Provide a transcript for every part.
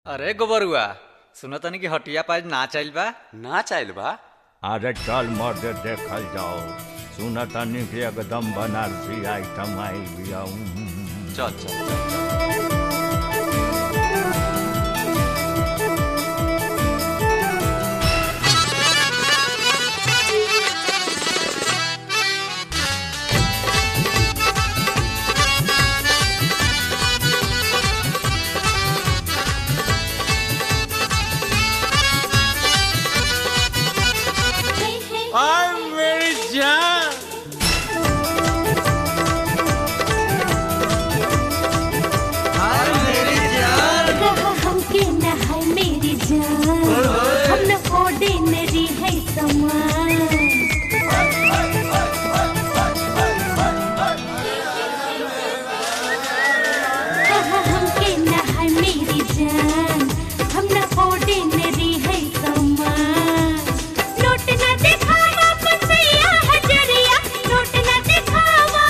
अरे गोबरुआ सुनो तनी कि हटिया पाज ना चल बा ना चाहल बा अरे चल मर्द देखल जाओ सुन तनी कि एकदम बनारसी आइटम आई बिया चल चल चल आई मेरी जान हमके न है मेरी जान हम न ऑर्डिनरी है समान हमके न है मेरी जान हम न ऑर्डिनरी है समान नोट न दिखावा पसैया हजरिया नोट न दिखावा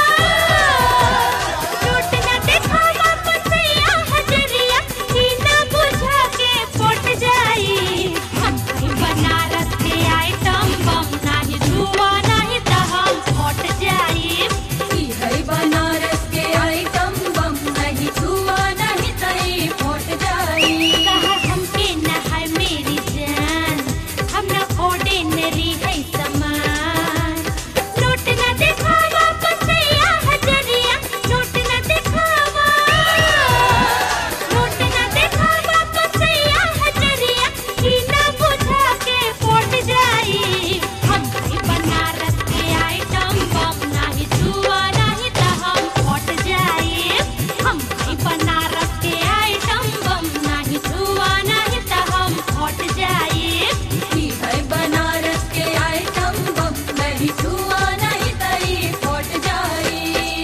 नोट न दिखावा पसैया हजरिया ई न बुझा के पट जाई हम कहीं बनारस के आइटम बम नाही धुआ नाही त हम पट जाई ई है बनारस के आइटम बम नहीं छुआ नहीं तई फट जाई कहा हमके न है मेरी जान हम न ऑर्डिनरी है समान नोट न दिखावा पसैया हजरिया नोट न दिखावा नोट न दिखावा पसैया हजरिया ई न बुझा के पट जाई हम कहीं बनारस के आइटम बम नाही छुआ नहीं त हम पट जाई हम कहीं बनारस के आइटम बम नाही छुआ नहीं त हम पट जाई ई है बनारस के आइटम बम नहीं छुआ नहीं तई फट जाई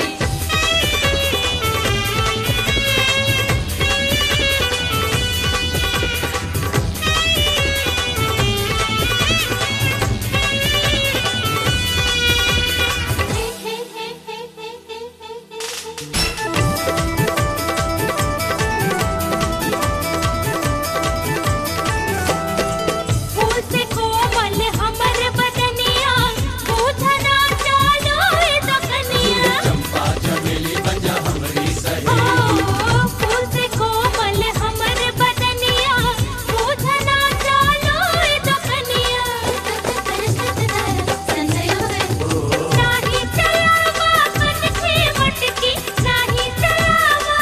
फूल से कोमल हमर बदनिया पूछना चालो ए दकनिया चंपा चमेली बजा हमरी सही फूल से कोमल हमर बदनिया पूछना चालो ए दकनिया नाही चलावा कनखे मटकी नाही चलावा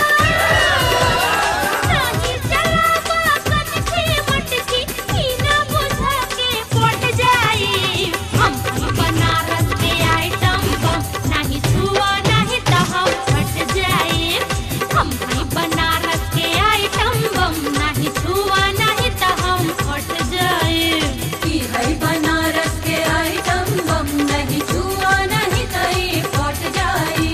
नाही चलावा कनखे मटकी ई ना बुझा के पट जाई हम ही बनारस के आइटम बम नाही छुआ नहीं त हम फट जाई हम ही बनारस के आइटम बम नाही छुआ नहीं त हम फट जाई ई है बनारस के आइटम बम नहीं छुआ नहीं तई फट जाई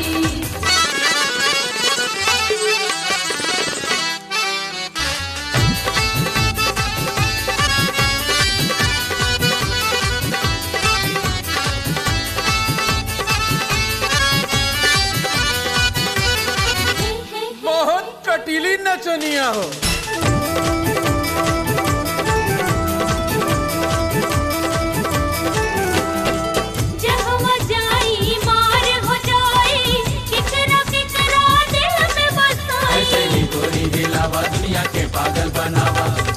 बहुत कटीली नचनिया हो जहवा जाई मार हो जाई किकरा किकरा दिल में बसाई गोरी हिलावा दुनिया के पागल बनावा